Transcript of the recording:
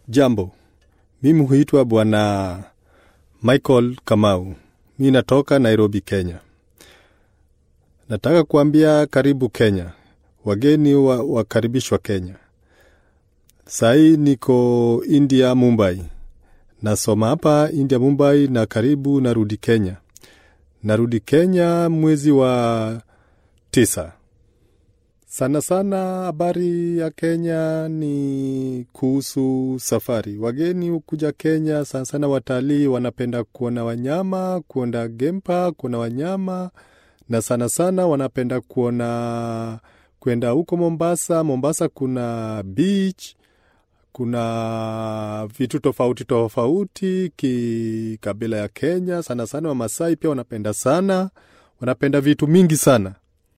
Jambo, mimi huitwa Bwana Michael Kamau. Mi natoka Nairobi, Kenya. Nataka kuambia karibu Kenya, wageni wa, wakaribishwa Kenya. Sahii niko India, Mumbai. Nasoma hapa India, Mumbai, na karibu narudi Kenya. Narudi Kenya mwezi wa tisa. Sana sana habari ya Kenya ni kuhusu safari. Wageni hukuja Kenya, sana sana watalii wanapenda kuona wanyama, kuona game park, kuona wanyama, na sana sana wanapenda kuona kwenda huko Mombasa. Mombasa kuna beach, kuna vitu tofauti tofauti kikabila ya Kenya. Sana sana Wamasai pia wanapenda sana, wanapenda vitu mingi sana